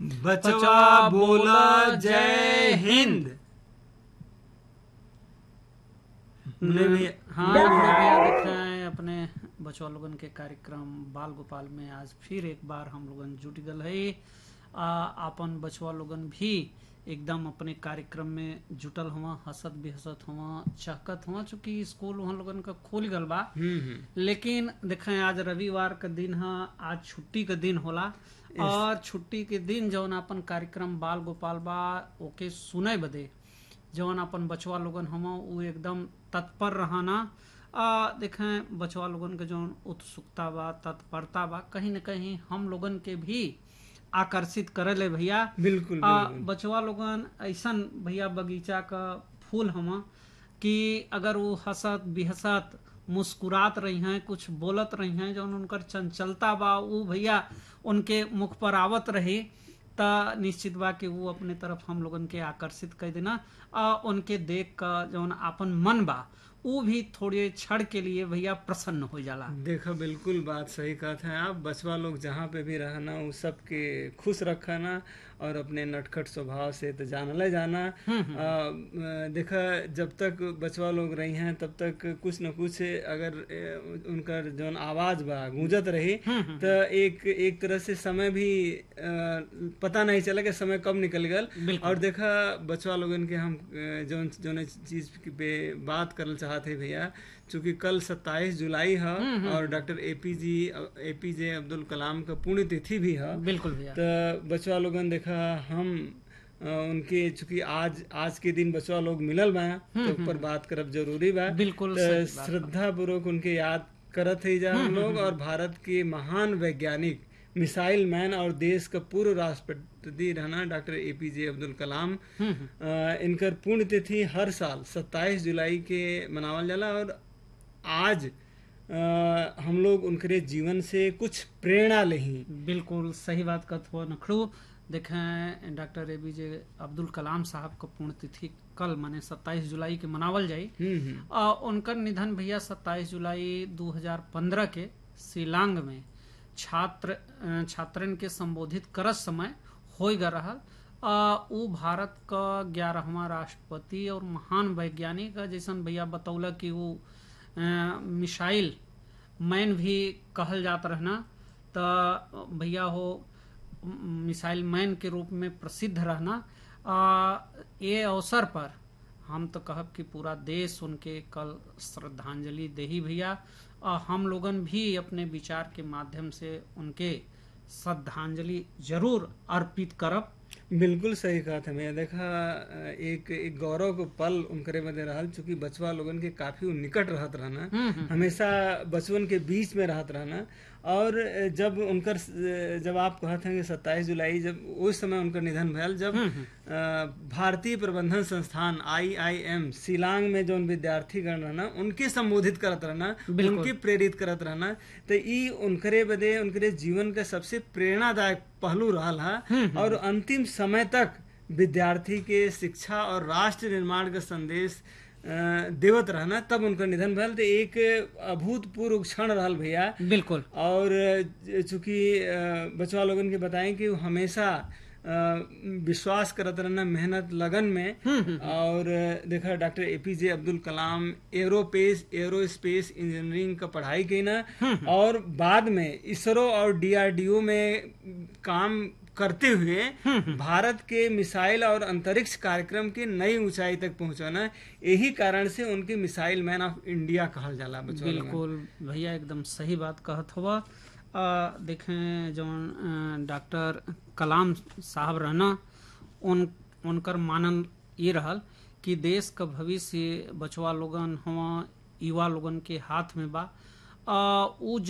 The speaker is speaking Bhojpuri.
बचवा बोला जय हिंद मुन्ने भैया हाँ मुन्ने भैया, भैया देख रहे हैं अपने बचवा लोगन के कार्यक्रम बाल गोपाल में आज फिर एक बार हम लोगन जुट गल है आ, आपन बचवा लोगन भी एकदम अपने कार्यक्रम में जुटल हुआ हंसत भी हंसत हुआ चहकत हुआ चूंकि स्कूल वहाँ लोगन का खुल गल बा हम्म हम्म लेकिन देखें आज रविवार का दिन है आज छुट्टी का दिन होला और छुट्टी के दिन जौन अपन कार्यक्रम बाल गोपाल बा ओके सुने बदे जौन अपन बचवा लोगन हम वो एकदम तत्पर रहना आ देखें बचवा लोगन के जौन उत्सुकता बा तत्परता बा कहीं न कहीं हम लोगन के भी आकर्षित करे ले भैया बिल्कुल आ, बिल्कुल बचवा लोगन ऐसन भैया बगीचा का फूल हम कि अगर वो हंसत बिहसत मुस्कुरात रही हैं कुछ बोलत रही हैं जौन उनकर चंचलता बा वो भैया उनके मुख पर आवत रही त निश्चित बा कि वो अपने तरफ हम लोगन के आकर्षित कर देना आ उनके देख का जौन आपन मन बा वो भी थोड़े क्षण के लिए भैया प्रसन्न हो जाला देखो बिल्कुल बात सही कहते हैं आप बचवा लोग जहाँ पे भी रहना वो सबके खुश रखना और अपने नटखट स्वभाव से तो जानले जाना आ, देखा जब तक बचवा लोग रही हैं तब तक कुछ न कुछ अगर ए, उनकर जौन आवाज बा गूंजत रही तो एक एक तरह से समय भी आ, पता नहीं चला कि समय कब निकल गल बिल्कुल। और देखा बचवा लोगन के हम अ, जौन जौन चीज पे बात करल चाहते भैया चूंकि कल 27 जुलाई है और doctor APJ APJ Abdul Kalam का पुण्य तिथि भी है बिल्कुल भैया तो बचवा लोगन देखा हम अ, उनके चूंकि आज आज के दिन बचवा लोग मिलल बा तो ऊपर बात करब जरूरी बा बिल्कुल तो सही बात श्रद्धा पूर्वक उनके याद करत ही जा हम लोग और भारत के महान वैज्ञानिक मिसाइल मैन और देश का पूर्व राष्ट्रपति रहना डॉक्टर एपीजे अब्दुल कलाम अ, इनकर पुण्य तिथि हर साल 27 जुलाई के मनावल जाला और आज अ, हम लोग उनके जीवन से कुछ प्रेरणा लेही बिल्कुल सही बात कहत हुआ नखड़ू देखें doctor A B J Abdul कलाम साहब का पुण्यतिथि कल माने 27 जुलाई के मनावल जाई हम्म हम्म आ, उनकर निधन भैया 27 जुलाई 2015 के शिलांग में छात्र अ, छात्रन के संबोधित करत समय हो गए रहल आ, उ भारत का ग्यारहवा राष्ट्रपति और महान वैज्ञानिक है जैसन भैया बतौला कि वो अ, मिसाइल मैन भी कहल जात रहना त भैया हो म, मिसाइल मैन के रूप में प्रसिद्ध रहना आ, ये अवसर पर हम तो कहब कि पूरा देश उनके कल श्रद्धांजलि दे ही भैया आ, हम लोगन भी अपने विचार के माध्यम से उनके श्रद्धांजलि जरूर अर्पित करब बिल्कुल सही कहा था मैं देखा एक एक गौरव को पल उनकरे मध्य रहल चूंकि बचवा लोगन के काफी उ निकट रहत रहना हमेशा बचवन के बीच में रहत रहना और जब उनकर जब आप कहते हैं कि सत्ताईस जुलाई जब उस समय उनकर निधन भयल जब अ, भारतीय प्रबंधन संस्थान आई आई एम शिलांग में जो विद्यार्थी गण रहना उनके संबोधित करत रहना बिल्कुल। उनके प्रेरित करत रहना तो ई उनकरे बदे उनकरे जीवन का सबसे प्रेरणादायक पहलू रहल है और अंतिम समय तक विद्यार्थी के शिक्षा और राष्ट्र निर्माण का संदेश अ, देवत रहना तब उनका निधन भयल तो एक अभूतपूर्व क्षण रहल भैया बिल्कुल और चूंकि बचवा लोगन के बताएं कि वो हमेशा अ, विश्वास करत रहना मेहनत लगन में और देखा doctor APJ Abdul Kalam aerospace aerospace engineering का पढ़ाई की ना और बाद में इसरो और डीआरडीओ में काम करते हुए भारत के मिसाइल और अंतरिक्ष कार्यक्रम के नई ऊंचाई तक पहुंचाना यही कारण से उनके मिसाइल मैन ऑफ इंडिया कहल जाला बचवा लोगन। बिल्कुल भैया एकदम सही बात कहत हुआ आ, देखें जौन अ, डॉक्टर कलाम साहब रहना उन उनकर मानन ये रहल कि देश का भविष्य बचवा लोगन हुआ युवा लोगन के हाथ में बा आ, उ